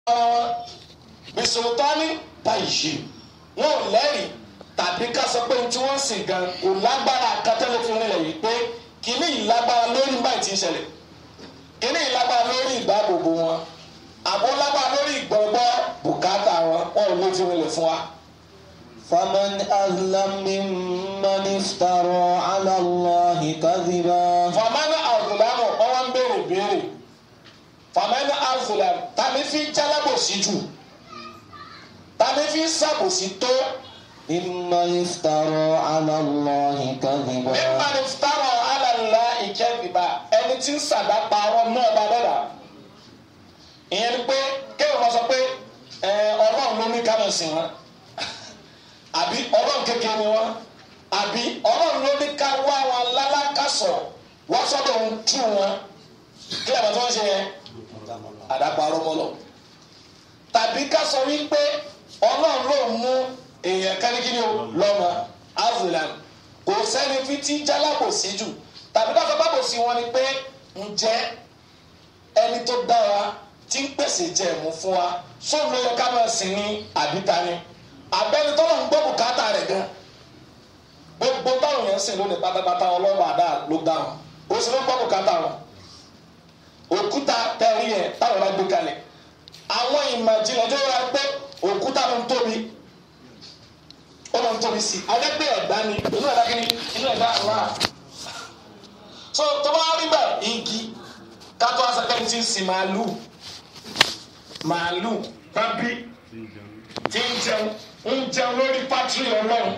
ara wọn bisultani báyìí wọn ò lẹ́rìí tàbí ká sọ pé tí wọ́n sìn gan kò lágbára kátẹ́lẹ́ fi rinlẹ̀ yìí pé kìíní ìlágbára lórí báyìí ti ń ṣẹlẹ̀ kìíní ìlágbára lórí ìdáàbòbò wọn àbó lágbára lórí ìgbọ̀ngbọ́ bùkátà wọn wọn ò lè fi rinlẹ̀ fún wa. فمن أظلم ممن افترى على الله كذبا famani azulamu ọwọ ń béèrè béèrè famani azulamu tani fi jálábòsí jù tani fi sábòsí tó ممن افترى على الله كذبا mímọ ni fitara alala ìkẹbìbà ẹni tí ń sàdápa ọ̀rọ̀ náà bá dọdà ìyẹn ni pé kéwọn máa sọ pé ẹ Ọlọ́run ló ní kámẹ sí wọn àbí Ọlọ́run kékeré ni wọn àbí Ọlọ́run ló ní ká wá wọn lálákàsọ wọn sọ́dọ̀ ń tú wọn kí lè bá tí wọn ṣe yẹn àdàpọ̀ arọ́mọlọ tàbí ká sọ wípé Ọlọ́run ló mú èèyàn kánikíni o lọ́mọ azulam kò sẹ́ni fi tí jálábòsí jù tàbí ká sọ bábòsí wọn ni pé ǹjẹ́ ẹni tó dá wa tí ń pèsè jẹ̀mú fún wa sóun ló yẹ ká máa sìn ní àbíta ni abẹ́ni tó lọ́n gbọ́ bùkátà rẹ̀ gan gbogbo táwọn yẹn ń sìn lónìí pátápátá ọlọ́run àdá ló dá wọn ó sì ló gbọ́ bùkátà wọn òkúta tẹ̀rí yẹn táwọn bá gbé kalẹ̀ àwọn ìmọ̀ ìjìnlẹ̀ tó yára pé òkúta ló ń tóbi ó ló ń tóbi sí i alẹ́gbẹ́ ẹ̀dá ni inú ẹ̀dá kí ni inú ẹ̀dá wà. so tó bá rí bẹ́ẹ̀ igi kátó asakẹ́ni ti ń sin màálù màálù bábí tí ń jẹun ń jẹun lórí pátírì ọlọ́run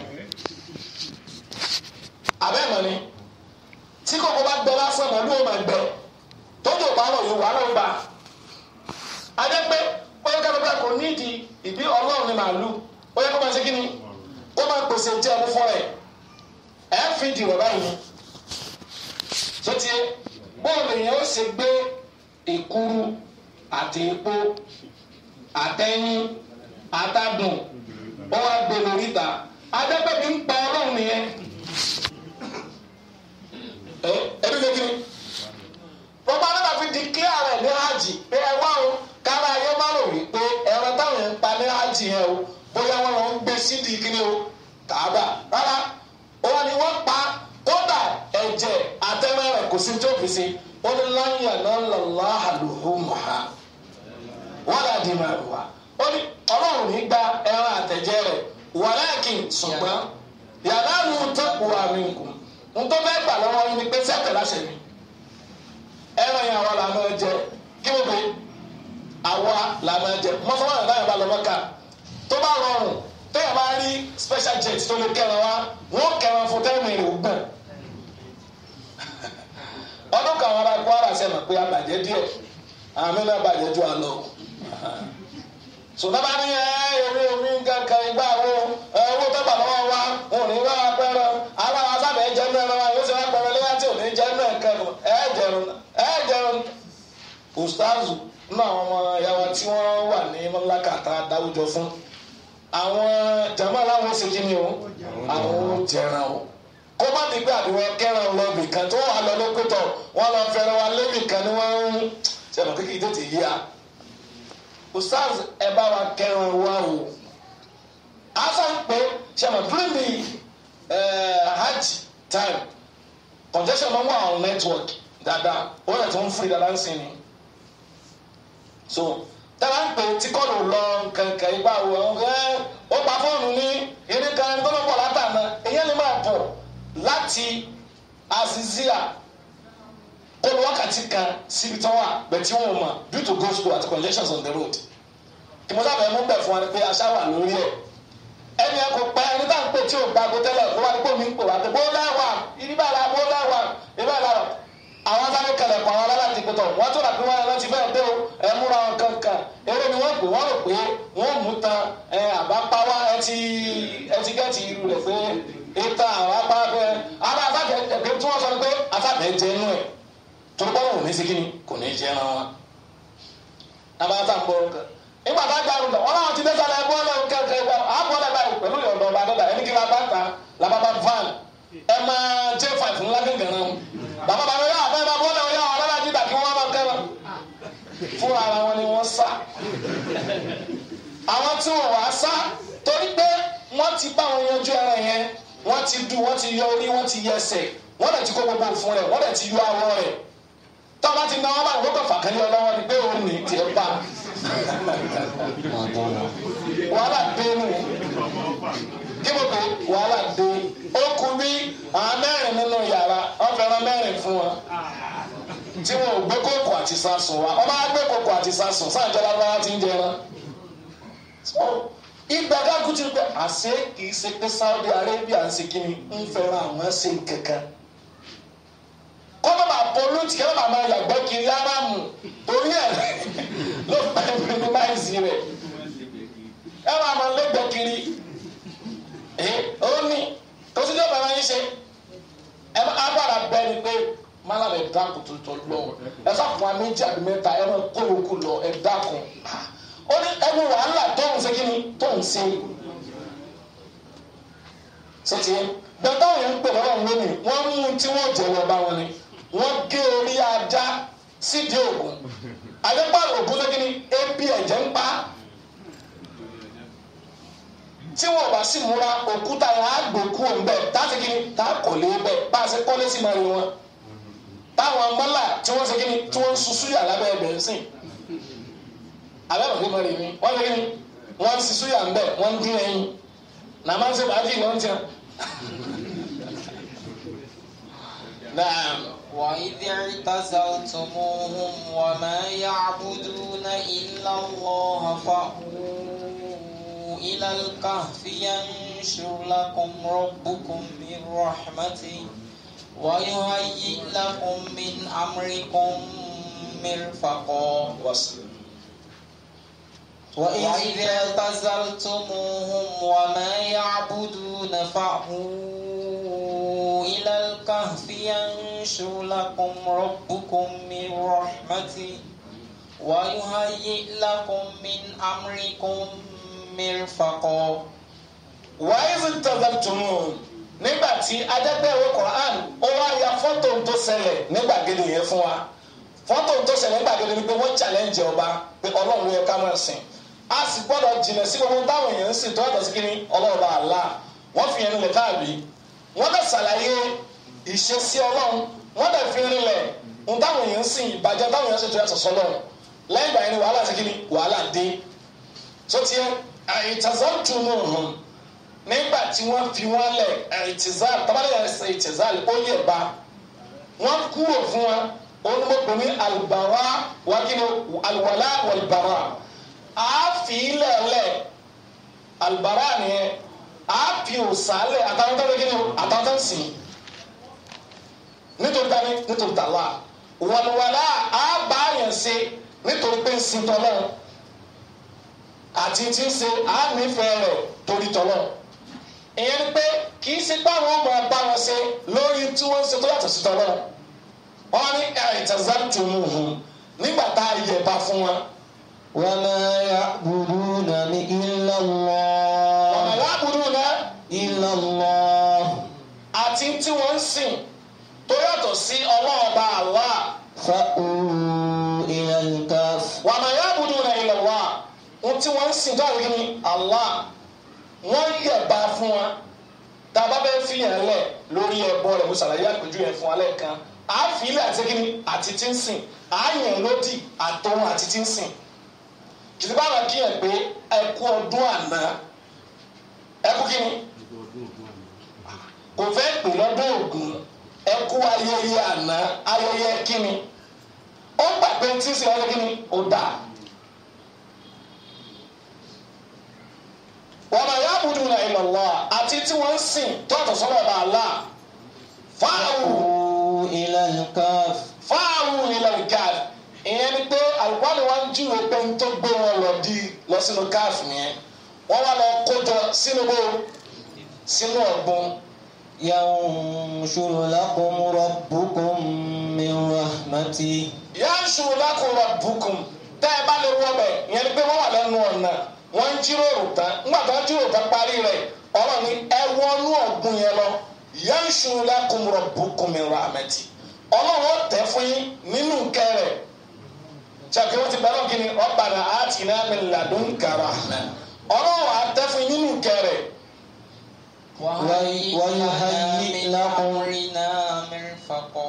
abẹ́ẹ̀mọ̀ ni tí kòkó bá gbẹ lásán màálù ó máa gbẹ tójú ò bá rọ̀ yóò wà lọ́wọ́ bá adẹ́gbẹ́ bóyá kálukú kò nídìí ìbí ọlọ́run ni màálù bóyá kó máa ṣe kí ni ó máa pèsè jẹun fún ẹ ẹ fi dìrọ̀ báyìí sotie bóòlù yẹn ó ṣe gbé ìkúrú àti epo àtẹyìn àtàdùn ó wá gbé lórí ìta adẹ́gbẹ́ bí ń pa ọlọ́run nìyẹn ẹ ẹbí lè kiri gbogbo adé máa fi di clear rẹ̀ ní hajj pé ẹ wá o kára ayé má rò wí pé ẹ̀rọ táwọn yẹn ń pa ní hajj yẹn o bóyá wọn lọ ń gbé sídìí kiri o kàába rárá wọn ni wọn pa kódà ẹ̀jẹ̀ àtẹmẹrẹ kò sí tó fi si ó ní láyà náà lọlá àlùhùmùhà wọn là dì máa wà ó ní Ọlọ́run ní gba ẹran àtẹ̀jẹ̀ rẹ̀ wàláàkì ṣùgbọ́n yàrá nu tẹkù àmì nkù ntọ́ bẹ́ẹ̀ gbà lọ́wọ́ yín ni pé sẹ́tẹ̀ láṣẹ mi ẹran yẹn àwa là máa jẹ kí wọ́n pe àwa là máa jẹ mọ́sálásí náà yẹn bá lọ mọ́ka tó bá rọrùn téèyàn bá rí special jet tó lè kẹran wa wọn kẹran fún tẹ́ẹ̀mù ìrìn ògbọ̀n ọdún kan wọn bá Kwara sẹ́nu pé abàjẹ́ díẹ̀ àmì náà bàjẹ́ ju àlọ́ sọdọ́bà ní ẹ ewé omi kankan ìgbà wo owó tó bà lọ́wọ́ wa wọn ò ní wá pẹ́rọ aláwa sábẹ̀ jẹ́ nínú ẹran wa yóò ṣe wá pẹ́rọ léyà tí ò ní jẹ́ nínú ẹ̀kẹ́ ẹ jẹun ẹ jẹun ustazu nínú àwọn ọmọ ìyá wa tí wọ́n wà ní mọ́lákàtà dáwùjọ fún àwọn jama aláwọ̀ ṣe kí ni o àwọn jẹran o kó má di pé àdìwọ̀ kẹran lọ bì kan tó wà lọ lókòtò wọn lọ fẹ́ràn wa lébì kan ni wọ́n ń ṣẹlẹ kékeré tètè yí a ustaz ẹ bá wa kẹran wa o asa ń pè ṣẹlẹ during the uh, hajj time congestion máa ń wà on network dáadáa ó yẹ tó ń firi dáadáa ń sin ni so tẹ́lá ń pè tí kọ́ọ̀lù lọ kankan ìgbà wo ẹ̀ ó pa fóònù ní eré kan ẹni tó ló pọ̀ látàná èyàn lè máa bọ̀ láti azizia kó lọ wákàtí kan síbi tó wà bẹ̀tí wọn mọ̀ due to go slow àti congestions on the road ìmọ̀sáfẹ́ mú bẹ̀ fún wa ni pé aṣá wà lórí ẹ̀ ẹni ẹ kò pẹ́ ẹni tá à ń pè tí ò gbàgbó tẹ́lẹ̀ ló wà ní pòmí ń pè wá pé bó lẹ́wà ìdíbà la bó lẹ́wà ìbá la àwọn sáré kalẹ̀ kọ́ àwọn aláàtì pẹ̀tọ̀ wọ́n tó dàbí wọn ẹran ti fẹ́ dé o ẹ múra wọn kankan eré ni wọ́n pè wọ́n rò pé wọ́n mú tan ẹ àbápáwá ẹ ti ẹ ti gẹ́ẹ̀tì irú rẹ̀ pé ìta àwọn apá fẹ́ àwọn asáfẹ́ ẹ̀gbẹ́ tí wọ́n sọ ni pé asáfẹ́ jẹ inú ẹ̀ tó bọ́ wọn ò ní sí kíni kò ní jẹ ẹran wọn. abáta ń bọ̀ nígbà tá a gbà lọ wọn làwọn ti dé sálẹ̀ ẹ̀bọ́ lẹ́wọ̀n kẹ́kẹ́ ẹ̀gbà àbọ̀ lẹ́gbà pẹ̀lú ìyọ̀dọ̀ ọba dọ́dà ẹni kí la bá ta làbàbà van ẹ máa jẹ́ five ńlá gẹ́gẹ́ náà bàbá bàbá yà bẹ́ẹ̀ bá bọ́ọ̀lù ọ̀yà wọn alára dídà kí wọ́n máa kẹ́rọ fúnra ara wọn ni wọ́n sá àwọn tí wọ́n wá sá torí pé wọ́n ti bá wọn yanjú ẹran yẹn wọ́n ti du wọ́n ti yọ orí wọ́n ti yẹ ẹsẹ̀ wọ́n dẹ̀ ti kó gbogbo òfun rẹ̀ wọ́n dẹ̀ ti yọ awọ rẹ̀ tó o bá ti ná wọn bá wọn kọ fàkàlẹ́ ọlọ́wọ́ ni pé òun ní tiẹ̀ bá wàhálà dé nù kí mo pè é wàhálà dé ó kú bí àwọn mẹ́rin nínú yàrá wọ́n fẹ́ràn mẹ́rin fún wọn tí wọn ò gbé kókò àti sásùn wa ọba gbé kókò àti sásùn sáàjọ lábára ti ń jẹran ìgbà kákú ti pé àṣé kì í ṣe pé Saudi Arabia ń ṣe kíni ń fẹ́ràn àwọn ṣe kankan kó má bàa pollute kí má bàa máa yàgbẹ́ kiri aráàmù torí ẹ̀ ló fẹ́ minimize rẹ̀ ẹ máa máa lẹ́gbẹ̀ẹ́ kiri ó ní kó sí ìjọba máa ń ṣe ẹ máa bára bẹ́ẹ̀ ni pé mala ẹ dákun tó tọ lọ ẹ sá fún wa méjì àbí mẹ́ta ẹ máa kó yòókù lọ ẹ dákun ó ní ẹnu wàhálà tó ń ṣe kí ni tó ń ṣe sọtì bẹ́ẹ̀ táwọn yẹn ń pè lọ́wọ́ lónìí wọ́n mú tí wọ́n jẹ̀wọ́ bá wọn ni wọ́n gé orí ajá sídìí ògùn àdẹ́pà ògùn lé kí ni ebi ẹ̀jẹ̀ ń pa tí wọn bá sì múra òkúta yẹn á gbòkú òun bẹ́ẹ̀ tá a ti kí ni tá a kọ̀ lé bẹ́ẹ̀ bá a ṣe kọ́lé sí máa rí wọn táwọn mọ́là tí wọ́n ṣe kíni tí wọ́n ń susu yà lábẹ́ ẹbẹ̀ ń sìn abẹ́rẹ́ òde mọ́rin mi wọ́n ṣe kíni wọ́n ń susu yà ń bẹ̀ wọ́n ń dín ẹyin nà máa ń ṣe bàájì lọ́n tiẹ̀. وإذ اعتزلتموهم وما يعبدون إلا الله فأووا إلى الكهف ينشر لكم ربكم من رحمته ويهيئ لكم من أمركم مرفقا وإذ اعتزلتموهم وما يعبدون فأووا إلى الكهف ينشر لكم ربكم من رحمته ويهيئ لكم من أمركم مرفقا وإذ اعتزلتموهم nígbà tí adẹ́gbẹ́wé Quran ó wá ya fọ́tò tó ṣẹlẹ̀ ní gbàgede yẹn fún wa fọ́tò tó ṣẹlẹ̀ ní gbàgede ni pé wọ́n challenge ọba pé ọlọ́run yẹ ká máa sìn a sì gbọ́dọ̀ jìnà sí gbogbo táwọn èèyàn ń sìn tó yàtọ̀ sí kí ni ọlọ́ọ̀bá Allah wọ́n fi yẹn nílẹ̀ káàbí wọ́n dẹ̀ ṣàlàyé ìṣesí ọlọ́run wọ́n dẹ̀ fi rinlẹ̀ ń táwọn èèyàn ń sìn ìbàjẹ́ táwọn èèyàn ń sìn tó yàtọ̀ sọ́lọ́run lẹ́yìn ìgbà yẹn ni wàhálà sí kí ni wàhálà dé tó tiẹ̀ àìtàzọ́tù nù hàn nígbà tí wọ́n fi wọ́n lẹ̀ ẹ̀rìtìzáàlì tábàlẹ̀ ẹ̀sẹ̀ ẹ̀rìtìzáàlì ó yẹ̀ bá wọ́n kúrò fún wa olùmọ̀pẹ̀ ní alùbárà wákìlẹ̀ alùwàlà wàlùbárà àáfi lẹ̀lẹ̀ alùbárà nìyẹn àáfi òsàlẹ̀ àtàwọn tó ń kí ni àtàwọn tó ń sìn nítorí tani nítorí tàwa wàlùwàlà àbáyàn ṣe nítorí pé ń sin tọ́lọ́ àti tí ń ṣe àánífẹ̀ẹ́ rẹ̀ torí tọ́lọ́ ìyẹn ni pé kì í ṣe báwọn ọmọ bá wọn ṣe lórí tí wọ́n ń ṣe tó yàtọ̀ sí tọ́lọ́ wọn ní ẹ̀ẹ́dẹ̀zàtúmùhùn nígbà tá a yẹ̀ bá fún wọn. وما يعبدون إلا ọ̀nà الله láàbùdù náà إلا الله àti tí wọ́n ń sìn tó yàtọ̀ sí ọlọ́ọ̀bá Allah فأووا إلى الكهف wà máa yàbùdù náà ilẹ̀ wá ohun tí wọ́n ń sìn tó àwọn ní Allah wọ́n yẹ̀ bá fún wọn tá a bá bẹ́ẹ̀ fi yẹn lẹ̀ lórí ẹbọ rẹ̀ mo ṣàlàyé àpèjú yẹn fún wa lẹ́ẹ̀kan àáfíìlẹ̀ àti kíni àti tí ń sìn àáyàn lódì àtọ̀hún àti tí ń sìn kìtì bá wọn kíyàn pé ẹkú ọdún àná ẹkú kíni kò fẹ́ pè lọ́dún ògún ẹkú ayẹyẹ àná ayẹyẹ kíni ó gbà pé tí ń sìn ọdún kíni ó dà wọ́n máa yábùdù náà illallah àti tí wọ́n ń sìn tó àtọ̀sọ́nà ọba Allah fáwọn فأووا إلى الكهف fáwọn ilẹ̀ gáàf ìyẹn ni pé àlùkòrán wa ń júwe pé ń tó gbé wọn lọ di lọ sínú gáàf yẹn wọ́n wá lọ kójọ sínú bó sínú ọ̀gbun ينشر لكم ربكم من رحمته yáǹṣu lákòrò bùkún tẹ́ ẹ bá lè wọ bẹ̀ ìyẹn ni pé wọ́n wà lẹ́nu ọ̀nà wọ́n ń jíròrò tán ńgbà tó ń jíròrò tán parí rẹ̀ ọ̀rọ̀ ni ẹ wọnú ọ̀gbun yẹn lọ yáǹṣu lákòrò bùkún mi rà mẹ́tì ọlọ́run ó tẹ̀ fún yín nínú nkẹ́ rẹ̀ ṣàkóso wọn ti bẹ̀rẹ̀ kí ni rabbana atina min ladunka rahmah ọlọ́run àtẹ́fún nínú kẹrẹ̀ ويهيئ من لكم أمرنا مرفقا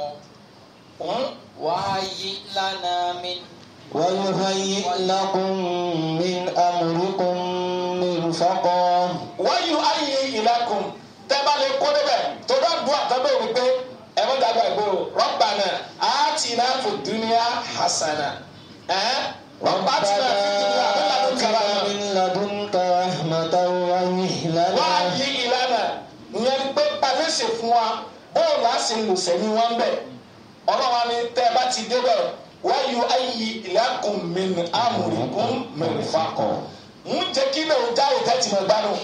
وهيئ لنا من ويهيئ لكم من أمركم مرفقا wáyù ayé ìlàkùn tẹ́ bá lè kó débẹ̀ tó bá dùn àtọ́bẹ̀ òní pé ẹ bá dàgbà ìgboro rabbana atina fid dunya hasana ẹ̀ rabbana fid dunya min ladunka rahmah. من لدنك رحمة وهيئ wá لنا yí ìlànà ìyẹn ni pé pàfẹ́ ṣe fún wa bóòlù á sì lò sẹ́ni wọn bẹ̀ ọlọ́wà ni tẹ́ ẹ bá ti débẹ̀ wáyù ayé ìlàkùn min amrikum mirfaqa ń jẹ́ kí lè já ìtẹ́tì mọ̀ gbádùn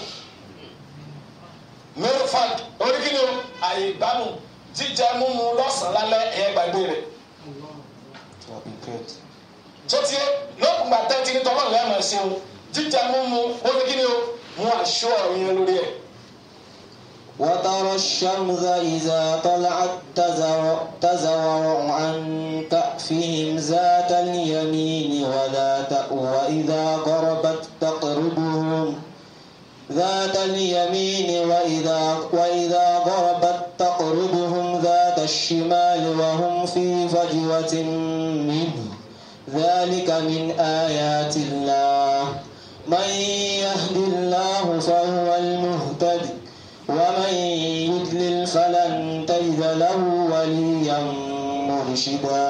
mirfaq oríkìlì o àyè gbádùn jíjẹ múmu lọ́sàn-án lálẹ́ ẹ̀yẹ gbàgbé rẹ̀ tó ti yẹ lókùngbà tẹ́tí ní tọ́lọ́ ìyá máa ṣe o jíjẹ múmu oríkìlì o mú aṣọ ọ̀yìn lórí ẹ̀. وترى الشمس إذا طلعت تزور, تزور عن كأفهم ذات اليمين وذات وإذا غربت تقرضهم ذات اليمين وإذا وإذا غربت تقرضهم ذات الشمال وهم في فجوة منه ذلك من آيات الله من يهد الله فهو المهتدي ومن يضلل فلن تجد له وليا مرشدا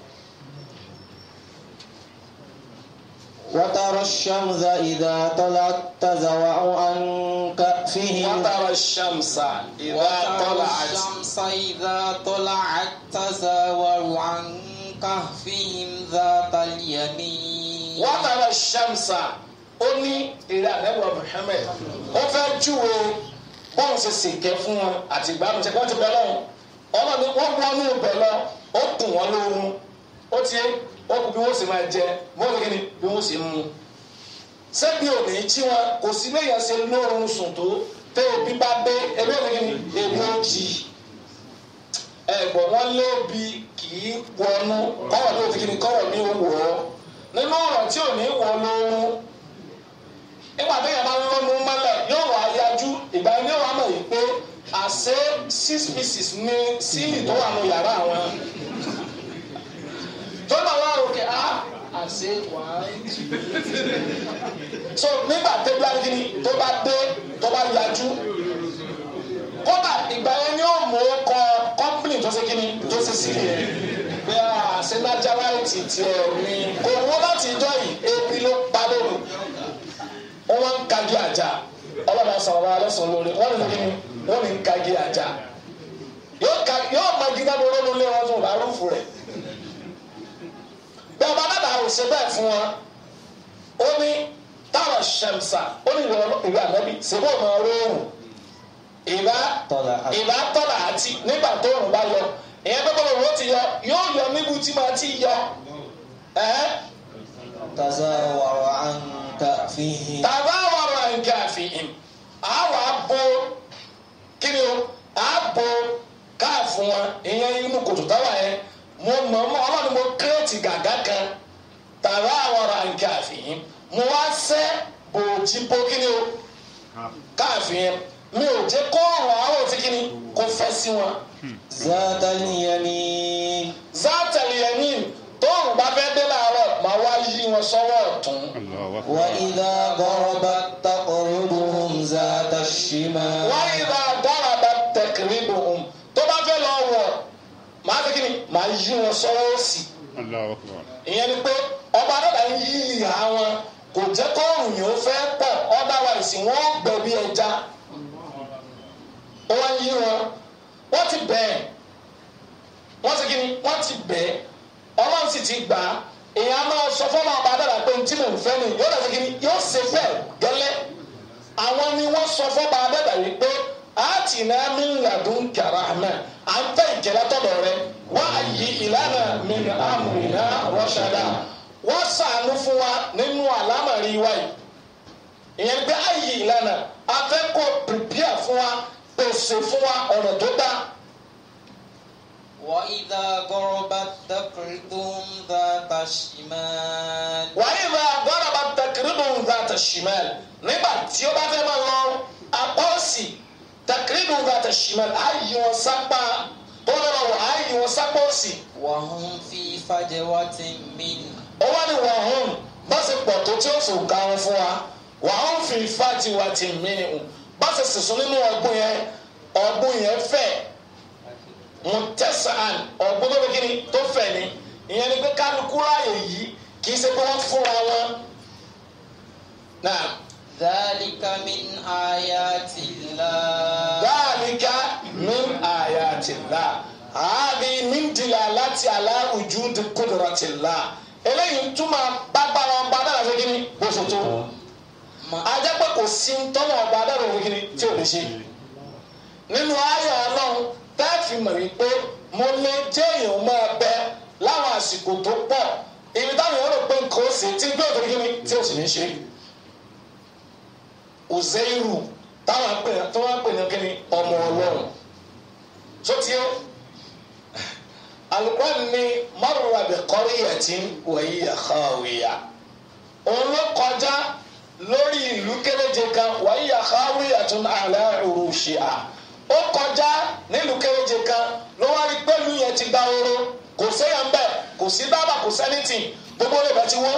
وترى الشمس إذا طلعت تزوع عن كأفهم وترى الشمس إذا وترى طلعت الشمس إذا طلعت تزاور عن كهفهم ذات اليمين وترى الشمس ó ní eré àdẹ́gbà Muhammad ó fẹ́ júwe bóun ṣe sèké fún wọn àti ìgbàlù ṣe kí wọ́n ti bẹ̀ lọ́wọ́ ọlọ́ni wọ́n wọnú ibẹ̀ lọ ó kùn wọ́n lóorun ó ti ó kù bí wọ́n sì máa jẹ bó ní kíni bí wọ́n sì mú sẹ́bi ò ní tí wọn kò sí léèyàn ṣe lóorun sùn tó tẹ́ ebi bá dé ebi ò ní kíni ebi ó jì ẹ̀gbọ́n wọn lébi kì í wọnú kọ́wọ̀ ní òtí kíni kọ́wọ̀ ní òwò nínú ọ̀rọ̀ tí ò ní wọ lóorun nígbà tó yẹ máa ń lọ́nu mọ́lẹ̀ yóò wá yájú ìgbà yẹn yóò wá mọ̀ yìí pé àṣé six pieces ní sílì tó wà nù yàrá àwọn tó náà wá òkè á àṣé one two so nígbà tó bá gidi tó bá dé tó bá yájú kódà ìgbà yẹn yóò mú kọ kọ́mpìnì tó ṣe kíni tó ṣe sílì yẹn pé àṣẹ nájáráìtì tiẹ̀ ní kò wọ́n láti ìjọ yìí ebi ló pa lóru wọ́n wá ń kagi àjà ọlọ́dà sọ̀rọ̀ wa lọ́sàn-án lórí wọ́n ní kíni wọ́n ní ń kagi àjà yóò ka yóò ma gíga bó lónú lé wọn tó lárúfù rẹ̀ bí ọba dàda ò ṣe bẹ́ẹ̀ fún wọn ó ní táwọn ṣẹ̀mṣà ó ní ìwé ìwé ànábì ṣèbó ọmọ róòrùn ìbá طلعت ìbá tọ́lá àti nígbà tó òrùn bá yọ ìyẹn pé bọ́lá òrùn ó ti yọ yóò yọ níbu tí máa ti yọ ẹ̀hẹ́ تزاور عن كأفهم tàbá wàrà nǹkan àfihàn àwọn abo kíni o abo káàfù wọn ìyẹn inú kòtò táwa yẹn mo mọ mọ ọlọ́run mo kírètì gàgá kan tàbá wàrà nǹkan àfihàn mo wá sẹ́ bòójì bó kíni o káàfin mi ò jẹ́ kó ọ̀rọ̀ àwọn òtí kíni kó fẹ́ sí wọn. ذات اليمين zátẹ̀lì ẹ̀yìn tóòrùn bá fẹ́ dé láàárọ̀ màá wá yí wọn sọ́wọ́ ọ̀tún. الله أكبر وإذا غربت تقرضهم ذات الشمال wọ́n yí bá dára bá tẹ̀kìrì bòun tó bá fẹ́ lọ wọ̀ màá fi kíni màá yí wọn sọ́wọ́ òsì. الله أكبر ìyẹn ni pé ọba dọ́là ń yí ìhà wọn kò jẹ́ kóòrùn yìí ó fẹ́ pọ̀ otherwise wọ́n gbẹ bí ẹja. wọ́n yí wọn wọ́n ti bẹ̀ẹ̀ wọ́n ti kíni wọ́n ti bẹ̀ẹ̀ ọlọ́run sì ti gbà á èèyàn máa sọ fọ́nà ọba dọ́là pé tí mò ń fẹ́ ni yóò dàbí kíni yóò ṣe bẹ́ẹ̀ gẹ́lẹ́ àwọn ni wọ́n sọ fọ́ba dọ́là yìí pé àti náà mi ń ladùn kàrà àmà à ń fẹ́ ìkẹlẹ́ tọ̀dọ̀ rẹ wọ́n á yí ìlànà mi ní àmùrìnà rọ́ṣàdá wọ́n sàánú fún wa nínú àlámàrí wa yìí ìyẹn pé á yí ìlànà afẹ́kọ̀ọ́ pìpìà fún wa pèsè fún wa ọ̀nà tó dá وإذا غربت تقرضهم ذات الشمال wàyí bá gbọ́dọ̀ bá tẹkiridu zata shimal nígbà tí ó bá fẹ́ máa lọ apá òsì tẹkiridu zata shimal ayé wọn sápá tó lọ́wọ́ wọ ayé wọn sápá òsì وهم في فجوة منه ó wá ní wọ́n hùn bá ṣe pọ̀ tó tí ó fò ga wọn fún wa wọ́n hùn fi fati wa ti mìíràn bá ṣe sísun nínú ọgbọ́n yẹn ọgbọ́n yẹn fẹ̀ mutẹ́sán ọgbọ́n tó fi kíni tó fẹ̀ ni ìyẹn ni pé kálukú ráàyè yìí kì í ṣe pé wọ́n fúnra wọn. náà ذلك من آيات الله dáàlíkà min ayatillah ààbí min dilalati ala wujudi qudratillah eléyìí ń túmọ̀ gbàgbára ọba dára fún kíni bó ṣe tó ajẹ́ pé kò sí ń tọ́wọ́ ọba dára fún kíni tí ò lè ṣe nínú ayé ọlọ́run tẹ́ẹ̀fì mọ̀ wípé mo lè jẹ́ èèyàn máa bẹ láwọn àsìkò tó pọ̀ ibi táwọn èèyàn rò pé nǹkan ó sì tí gbé òkè kíni tí ò sì ní ṣe Uzeiru táwọn pè tó wọ́n pè ní kíni ọmọ ọlọ́run tó tiẹ́ alukwan ni marra bi qaryatin wa hiya khawiya òun ló kọjá lórí ìlú kéréje kan wa hiya khawiyatun ala urushiha ó kọjá nílùú kéréje kan ló wá rí pẹ̀lú yẹn ti gba oró kò séyàn bẹ́ẹ̀ kò sí dábàá kò sẹ́nìtì gbogbo rẹ̀ bá ti wọ́n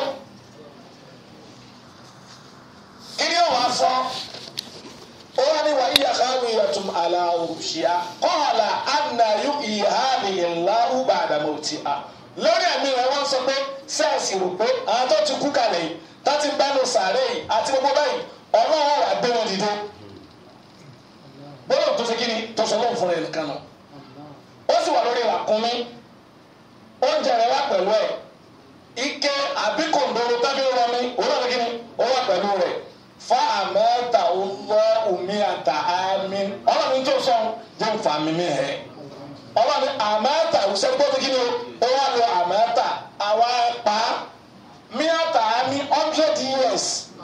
kí ni ó wàá fọ́ ó ní wàá yíyá káwé yàtúm àlà òṣìṣẹ́ kọ́ọ̀là ànàyù ìhàlì ìlàrú bàdàmọ̀ tì á lórí ẹ̀mí rẹ̀ wọ́n sọ pé sẹ́ẹ̀sì rò pé àwọn tó ti kú kalẹ̀ yìí tó ti bẹ́nu sàárẹ̀ yìí àti gbogbo báyìí ọlọ́run wà gbé wọn dìde gbọ́dọ̀ tó ṣe kí ni tó sọ lọ́wọ́ fúnra ẹ̀ nìkan nù ó sì wà lórí ràkúnmí oúnjẹ rẹ̀ wà pẹ̀lú ẹ̀ ike àbí kòndóró tábí rọmi òun náà kí ni ó wà pẹ̀lú rẹ̀ fa àmẹ́ta ọlọ́ omi àtà àmì ọlọ́run tó sọ jẹ́ nfa mímí ẹ̀ ọlọ́run àmẹ́ta òṣèlú gbọ́dọ̀ kí ni ó wà lọ àmẹ́ta àwa pa mí àtà àmì hundred years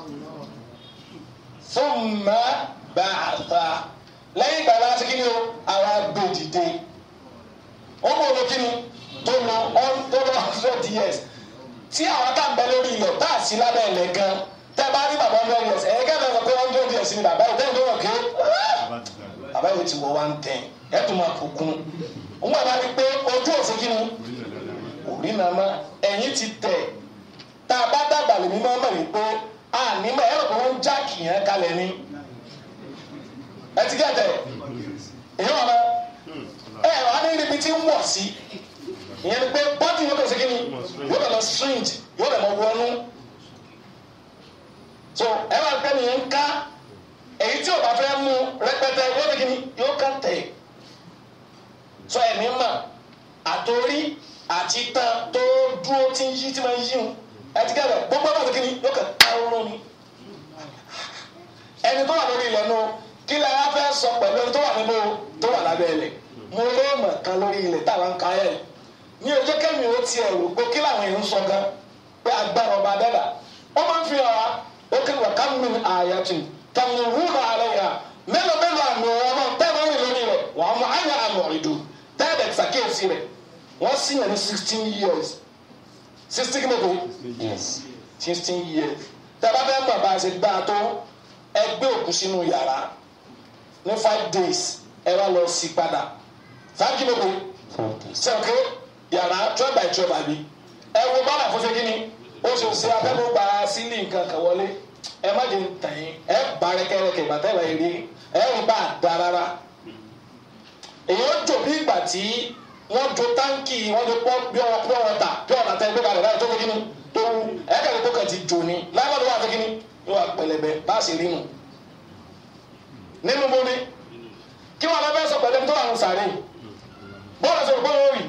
fún mẹ́ bá a ta lẹ́yìn ìgbà láti kí ni o àwa gbé dìde ó mọ̀ ọ́ kí ni tó lọ tó lọ hundred years tí àwọn tá ń bẹ lórí ilẹ̀ tá a sí lábẹ́ ilẹ̀ gan tẹ́ bá rí bàbá hundred years ẹ̀yẹ́ kẹ́ ẹ̀ lọ pé hundred years ni bàbá yìí tẹ́lẹ̀ tó wọ̀ ké bàbá yìí ti wọ one ten ẹ̀ tó máa kó kún un wọn bá rí pé ojú òsì kí ni òrí náà má ẹ̀yìn ti tẹ̀ tá a bá dàgbà lèmi máa mọ̀ wípé a ní mọ̀ ẹ̀rọ pé wọ́n ń jáàkì yẹn kalẹ̀ ni ẹ ti gẹ̀tẹ̀ èyí wọn bá ẹ wà ní ibi tí ń wọ̀ sí ìyẹn ni pé bọ́dì yóò kẹsẹ̀ kí ni yóò bẹ̀ lọ strange yóò bẹ̀ lọ wọnú so ẹ máa gbẹ́ nìyẹn ń ká èyí tí o bá fẹ́ mú rẹpẹtẹ yóò bẹ̀ kí ni yóò ká tẹ̀ so ẹ̀mí mà àtòrí àti tán tó dúró tí ń yí tí máa ń yí wọn ẹ ti gẹ́gẹ́ gbogbo ẹ̀ máa fi kí ni yóò kẹ́ káwọn ni ẹni tó wà lórí ilẹ̀ nù kí lè wá fẹ́ sọ pẹ̀lú ẹni tó wà nínú tó wà lábẹ́ ilẹ̀ mo lé mọ̀ kan lórí ilẹ̀ táwọn ń ka ẹ̀ yìí ní ọjọ́ kẹ́mi ó tiẹ̀ rò pé kí làwọn èèyàn ń sọ gan pé agbára ọba dẹ́dà wọ́n máa ń fi hàn ó kí wà ká mi àyàtì tàwọn òwúrò àlẹ́ yà mélòó mélòó àmì ọ̀rọ̀ náà tẹ́lẹ̀ rìn lórí rẹ̀ wọ́n á mọ àyà àmì ọ̀rìdù tẹ́lẹ̀ ṣàkíyèsí rẹ̀ wọ́n sì yàn ní sixteen years sixteen kí ló dé Yes. sixteen years tẹ́lẹ̀ bá fẹ́ mọ̀ bá a ṣe gbá a tó ẹgbẹ́ òkú sínú yàrá ní five days ẹ wá lọ sí padà five kí ló dé Forty. sẹ́wọ̀kẹ́ yàrá twelve by twelve àbí ẹ wo bọ́lá fún ṣe kí ni ó ṣe ṣe abẹ́lú gba sílì nǹkan kan wọlé ẹ má jẹ ntẹ̀yìn ẹ bá rẹ́kẹ́rẹ́kẹ́ ìgbà tẹ́lẹ̀ rí ẹ ń bá a da rárá èyí ó jò bí ìgbà tí wọ́n jo táǹkì wọ́n jo pọ́ bí ọ̀rọ̀ pọ́ ọ̀tà bí ọ̀rọ̀ àtẹ gbẹ́gbẹ́ rẹ̀ láì tó fi kí ni tó wú ẹ kẹ́kẹ́ tó kàn ti jò ní láìpẹ́ tó wà fi kí ni yóò wà pẹlẹbẹ bá a sì rí nù nínú bomi kí wọn lọ fẹ́ sọ pẹ̀lú ẹni tó wà ń sàárè bọ́ọ̀lù sọ̀rọ̀ bọ́ọ̀lù rì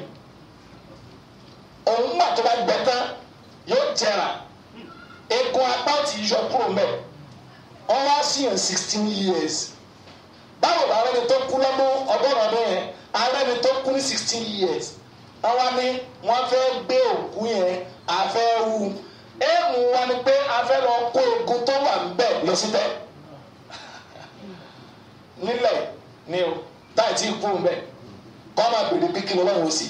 òun gbà tó bá gbẹ tán yóò jẹrà egun apá ò ti yọ kúrò mẹ́ wọ́n wá sí yẹn sixteen years báwo la rẹ́ni tó kú lọ́mú ọgọ́rùn ọdún yẹn arẹ́ni tó kú ní sixteen years wọ́n wá ní wọ́n fẹ́ gbé òkú yẹn afẹ́ wu éèmù wa ni pé afẹ́ lọ kó egun tó wà níbẹ̀ lọ sí tẹ́ nílẹ̀ ni o táì tí kú mbẹ́ kọ́ máa bèrè bí kí ni ọlọ́run ó sì.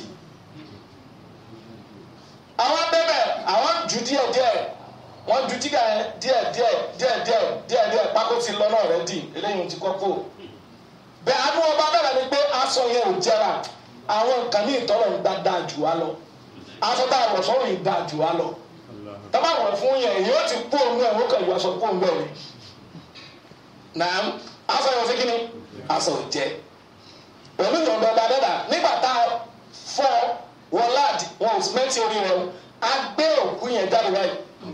àwọn bẹ́bẹ̀ àwọn ju díẹ̀ díẹ̀ wọ́n ju jígà yẹn díẹ̀ díẹ̀ díẹ̀ díẹ̀ díẹ̀ díẹ̀ pákó ti lọ náà rẹ̀ dì eléyìí ti kọ́kọ́. bẹ́ẹ̀ àánú ọba bẹ̀rẹ̀ ni pé aṣọ yẹn ò jẹrà àwọn nǹkan ní ìtọ́lọ̀ ń dáadáa jù wá lọ aṣọ tá a wọ̀ sọ́run yìí dáa jù wá lọ tọ́ba wọ̀ fún yẹn èyí ó ti kú òun ẹ̀ wọ́n kàn yọ aṣọ kú òun bẹ́ẹ̀ ni. nàám aṣọ yẹn ò fi kíni aṣọ ò jẹ pẹ̀lú ìyọ̀ǹda ọba dẹ́dà nígbà tá a fọ́ wọn láàdì wọn ò mẹ́tì orí rẹ o a gbé òkú yẹn jáde báyìí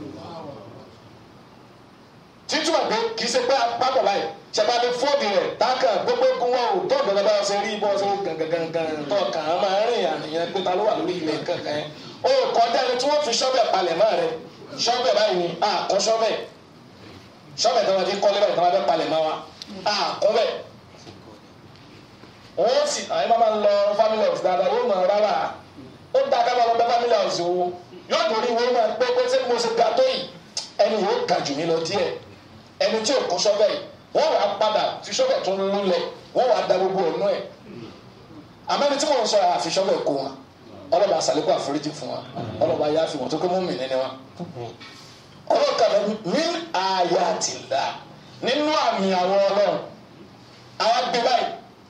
títúmọ̀ pé kì í ṣe pé apákọ̀ báyìí ṣàbàdé fóònù rẹ̀ táàkà gbogbo egun wọn ò tó ọ̀dọ̀ bá ṣe rí bọ́ ṣe gangan tó kàn án máa rìn àníyàn pé ta ló wà lórí ilẹ̀ kankan yẹn o kọjá ẹni tí wọ́n fi ṣọ́bẹ̀ palẹ̀ mọ́ rẹ ṣọ́bẹ̀ báyìí ni a kọ́ ṣọ́bẹ̀ ṣọ́bẹ̀ tí wọ́n ti kọ́lé báyìí tí wọ́n fẹ́ palẹ̀ mọ́ wa a kọ́ bẹ̀ wọ́n sì àwọn máa ń lọ family house dáadáa yóò mọ̀ rárá ó dá ká máa lọ bẹ family house wo yóò torí wo máa pé pé ṣé mo ṣe ga tó yìí ẹni yóò ga jù mí lọ díẹ̀ ẹni tí ò kọ́ ṣọ́bẹ̀ yìí wọ́n wàá padà fi ṣọ́bẹ̀ tó ń lulẹ̀ wọ́n wàá da gbogbo ọ̀nà ẹ̀ àmẹ́ni tí wọ́n sọ yà àfi ṣọ́bẹ̀ kó wọn ọlọ́ba àṣàlékún àforíjì fún wa ọlọ́ba yà fi wọn tó kó mú mi nínú wa ọlọ́ka ní àyàtìlá nínú àmì àwọn ọlọ́run àwọn gbé báyìí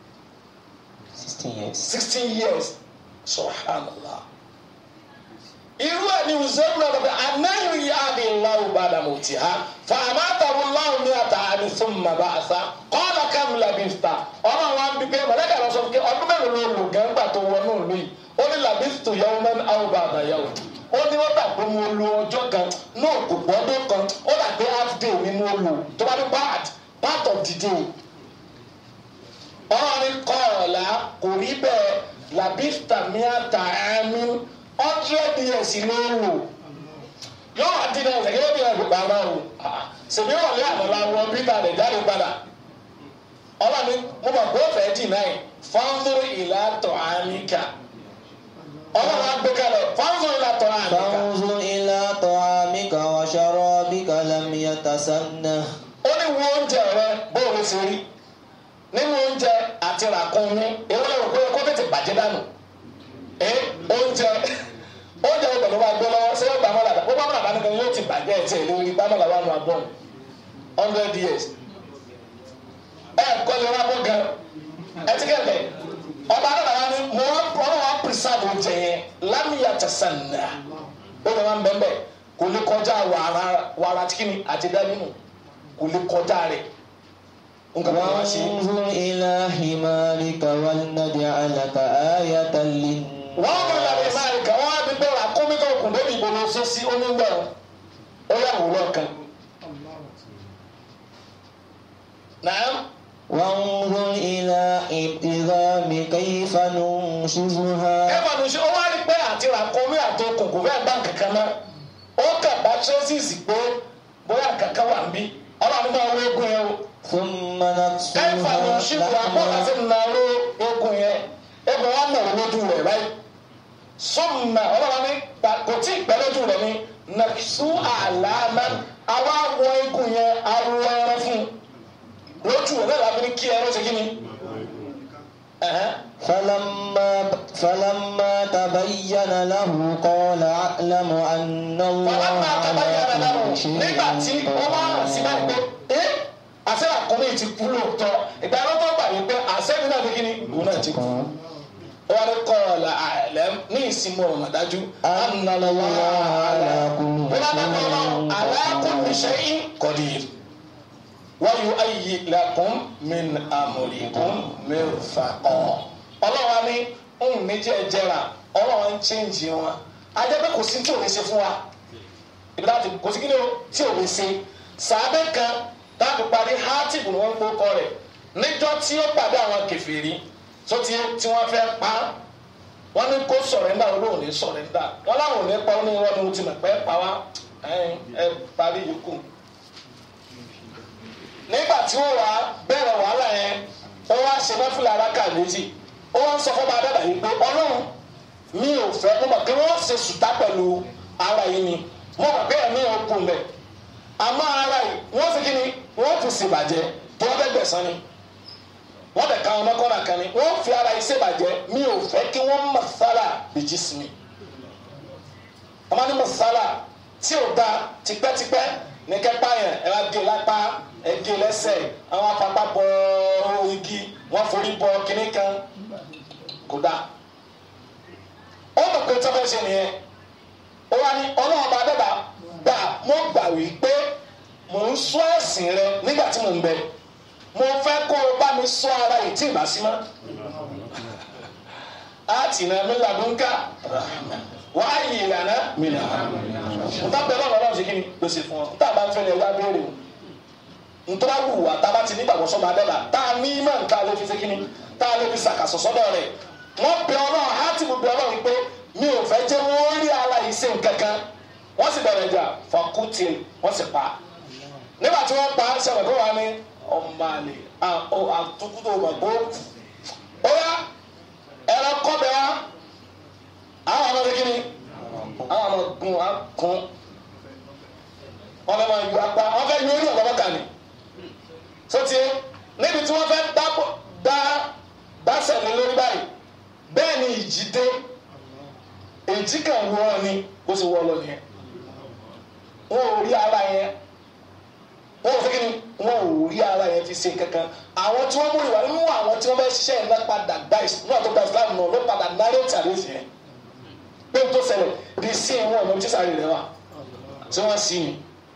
sixteen years. sixteen years subhanallah irú ẹ̀ ní uzairu náà lọ́pẹ́ anáyọ̀ yá ni láwù bàdà mọ̀ tì ha fàmà tàwọn láwù ní ata àmì fún màbá àṣà kọ́ọ̀lá kàmìlà bìfta ọ̀nà àwọn bí pé mọ̀lẹ́kà lọ sọ fún kí ọdún mẹ́rin ló lò gẹ́gbà tó wọnú ìlú yìí ó ní làbíftu yẹwò mẹ́rin àwọn bàbá yẹwò ó ní wọ́n gbà pé mo lo ọjọ́ kan náà kò gbọ́dọ̀ kan ó dà pé half day ni mo lò tó bá ní part part of the day ọ̀rọ̀ ni kọ́ọ̀lá kò rí bẹ́ẹ̀ làbífta miata àmì hundred years ló lò yóò wá dín náà ṣèkéyé bí ẹgbẹ́ bàbá o ṣèbí wà lé àmàlà wọn bí ta lè jáde padà ọlọ́ni mo mọ̀ pé ó fẹ́ dì náà fọ́nrú ìlà tọ̀ àmìkà ọlọ́run á gbé kalẹ̀ fọ́nrú ìlà tọ̀ àmìkà فانظر إلى طعامك وشرابك لم يتسنه ó ní wo oúnjẹ rẹ bóòrò ṣe rí nínú oúnjẹ àti ràkúnmí èwo lè rò pé kó tètè bàjẹ́ dànù ẹ oúnjẹ oúnjẹ wo pẹ̀lú wa gbé lọ́wọ́ ṣé ó gbà mọ́ làdá ó bá mọ́ làdá nìkan yóò ti bàjẹ́ ẹ̀ tí ẹ̀ lórí gbà mọ́ làwọn àánú abọ́ hundred years ẹ kọ́ lè wá bọ́ gan ẹ ti kẹ́kẹ́ ọba adọ́dàá ni mo wá ọ̀rọ̀ wa preserve oúnjẹ yẹn lámìyà tẹ̀sán nà ó lè wá ń bẹ́ẹ̀ bẹ́ẹ̀ kò lè kọjá wàrà wàrà tíkìnì àti dánimù kò lè kọjá rẹ̀ nǹkan kan wá sí i. وانظر إلى حمارك ولنجعلك آية للناس wọ́n mú ìlànà ìmáàrí kan wọ́n á bí bẹ́ẹ̀ àkómi tó kùn lórí ìbò lọ sí sí onígbà ó yà wúrọ̀ kan. Nàá وانظر إلى العظام كيف ننشزها kẹ́fà ló ṣe ó wá rí pé àti àkómi àti okùn kò fẹ́ bá kankan mọ́ ó kà bá traces pé bóyá kankan wà níbí ọlọ́run máa wọ egun yẹn o. ثم kẹ́fà ló نكسوها ṣe kó àpò láti لحما nàró egun yẹn egun wa nà ó lójú rẹ̀ báyìí. sọ́mùnà ọlọ́run ní kò tí ì pẹ́ lójú rẹ̀ ní nàkísù àlàmà àwa wọ egun yẹn arọ ẹran fún un lójú rẹ̀ náà láfi ní kí ẹran ṣe kí ni. Ẹ̀hẹ́n. فلما فلما تبين له قال أعلم أن الله Fọlọ́pàá àtàbáyé ara على dáná كل شيء nígbà tí wọ́n wá hàn sí báyìí pé ẹ́ àṣẹ àkọ́mí ti kú lóòótọ́ ìgbà ẹ̀rọ tó gbà yín pé àṣẹ mi náà fi kí ni òun náà ti kú. Ó wá ní kọ́ọ̀lá àlẹ́ ní ìsinmi ọ̀nà dájú. أن الله على كل Alákùnrin ṣe ń kọ̀dí. Wọ́n yóò ayé lakum min amrikum mirfaqan. Ọlọ́run ní ohun méjì ẹ̀jẹ̀ra ọlọ́run ń chẹ́ǹjì wọn. Ajẹ́ pé kò sí tí ò lè ṣe fún wa. Ibi láti kò sí kí ni o tí ò lè ṣe. Sàábẹ́ kan láti parí hátìbù ni wọ́n ń gbókọ rẹ̀. Níjọ́ tí ó pàdé àwọn kèfèrí tó ti tí wọ́n fẹ́ pa á wọ́n ní kó sọ̀rẹ́ndà olóhùn ní sọ̀rẹ́ndà wọ́n láwọn ò ní pa ó ní irọ́ ni mo ti mọ̀ pé pa wá ẹ̀yin, ẹ parí yòókù. nígbà tí ó wà bẹ̀rẹ̀ wàhálà yẹn ó wá ṣe mẹ́fìlà aráka méjì ó wá ń sọ fún bàbá dàda yìí pé ọlọ́run mi ò fẹ́ mo mọ̀ pé wọ́n ṣe sùtá pẹ̀lú ara yìí ni mo mọ̀ pé ẹ̀mí ò kù mẹ́ àmọ́ ara yìí wọ́n fi kí ni wọ́n fi ṣèbàjẹ́ tó wọ́n fẹ́ gbẹ̀sán ni wọ́n bẹ̀ ká káwọn mọ́kànlá kan ni wọ́n fi ara yìí ṣèbàjẹ́ mi ò fẹ́ kí wọ́n masala bìjì sí mi ọmọ ní masala tí ò da tipẹ́tipẹ́ ní kẹ́pá yẹn ẹ wá gé lápá ẹ gé lẹ́sẹ̀ àwọn apapa bọ igi wọ́n forí bọ kínní kan kò dáa ó mọ̀ pé tọ́fẹ́ ṣe nìyẹn ó wá ní ọlọ́run bá dẹ́gbà gbà mo gbà wí pé mò ń sọ ẹ̀sìn rẹ nígbà tí mò ń bẹ mo fẹ́ kó o bá mi sọ ara yìí tí ì bá sí mọ́ àti ìnà mi làdúnkà wà á yí ìlànà mi nà n ta bẹ lọ́nà ọlọ́run ṣe kí ni ló ṣe fún ọ n ta bá ń fẹ́ ni ẹ wá béèrè o n tó bá wù wá tá a bá ti nígbàgbọ́ sọ́mọ adẹ́gbà tá a ní mọ̀ n ta ló fi ṣe kí ni tá a ló fi ṣàkàṣọ sọ́dọ̀ rẹ̀ wọ́n bẹ ọlọ́run á ti bẹ ọlọ́run pé mi ò fẹ́ jẹ́ wọ́n rí ara yìí ṣe nǹkan kan wọ́n sì bẹ̀rẹ̀ jà fọkútì wọ́n sì pa nígbà tí wọ́n pa sẹ̀rẹ̀ kó wà ní ọmọ àlè àtúntò òmàgbó ó yá ẹ̀rọ kọ́bẹ̀ wá àwọn ọmọdé kí ni àwọn ọmọ gun akun wọ́n fẹ́ máa yọ apá wọ́n fẹ́ yọ orí ọ̀gbọ́n kan ni sọtí níbi tí wọ́n fẹ́ dá dásẹ̀ ní lórí báyìí bẹ́ẹ̀ ni ìjì dé èjì kan wọ́n ni ó sì wọ́ lọ nìyẹn wọn ò rí ara yẹn wọn ò fi kíni wọn ò rí ara yẹn fi ṣe kankan àwọn tí wọn mú ìwà nínú àwọn tí wọn bẹ ṣiṣẹ́ yẹn náà padà gba ìsúná tó gba ìsúná náà ló padà nárètì àdéhùn yẹn pé n tó ṣẹlẹ̀ di sí ìwọ̀n ọ̀nà tí sáré rẹ wà tí wọ́n sí ni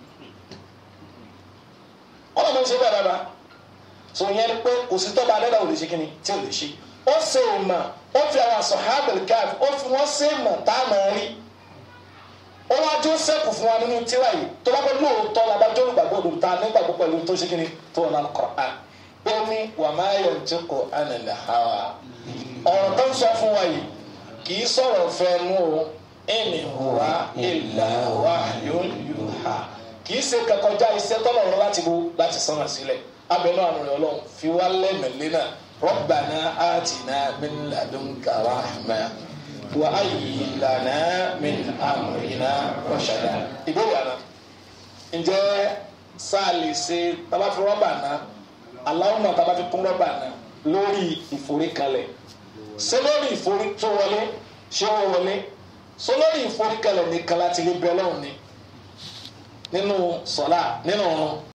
wọn lọ́mọ ṣe bẹ́ẹ̀ dáadáa tó yẹn pé kò sí tọ́ba adẹ́dà ò lè ṣe kíni tí ò lè ṣe ó ṣe ìmọ̀ ó fi àwọn sọ̀hábìlì káàfì ó fi wọ́n ṣe ìmọ̀ tá a máa rí ó wá jó sẹ́kù fún wa nínú tíra yìí tó bá fẹ́ lóòótọ́ labájọ́ olùgbàgbọ́ òdòdó ta nígbàgbọ́ pẹ̀lú tó ṣe kíni tó wọn náà Qur'an ó ní wà má yẹ ǹjẹ́ kó anil hawa ọ̀rọ̀ tó ń sọ fún wa yìí kì í sọ̀rọ̀ fẹ́nu o in huwa illa wahyun yuha kì í ṣe kakọjá iṣẹ́ tọ́lọ̀ rọ láti bo láti sánà sílẹ̀ abẹ́nú àrùn rẹ̀ ọlọ́run fi wá lẹ́mẹ̀lẹ́ náà rabbana atina min ladunka rahma wa ayi lana min amrina rashada ìbéèrè àná ǹjẹ́ sáà lè ṣe tábà fi rọ́bà náà aláwọ̀mọ̀ tábà fi kún rọ́bà náà lórí ìforíkalẹ̀ ṣé lórí ìforí tó wọlé ṣé ó wọlé ṣé lórí ìforíkalẹ̀ nìkan láti rí bẹ́ẹ̀ lọ́hùn ni nínú sọ̀lá nínú ọ̀run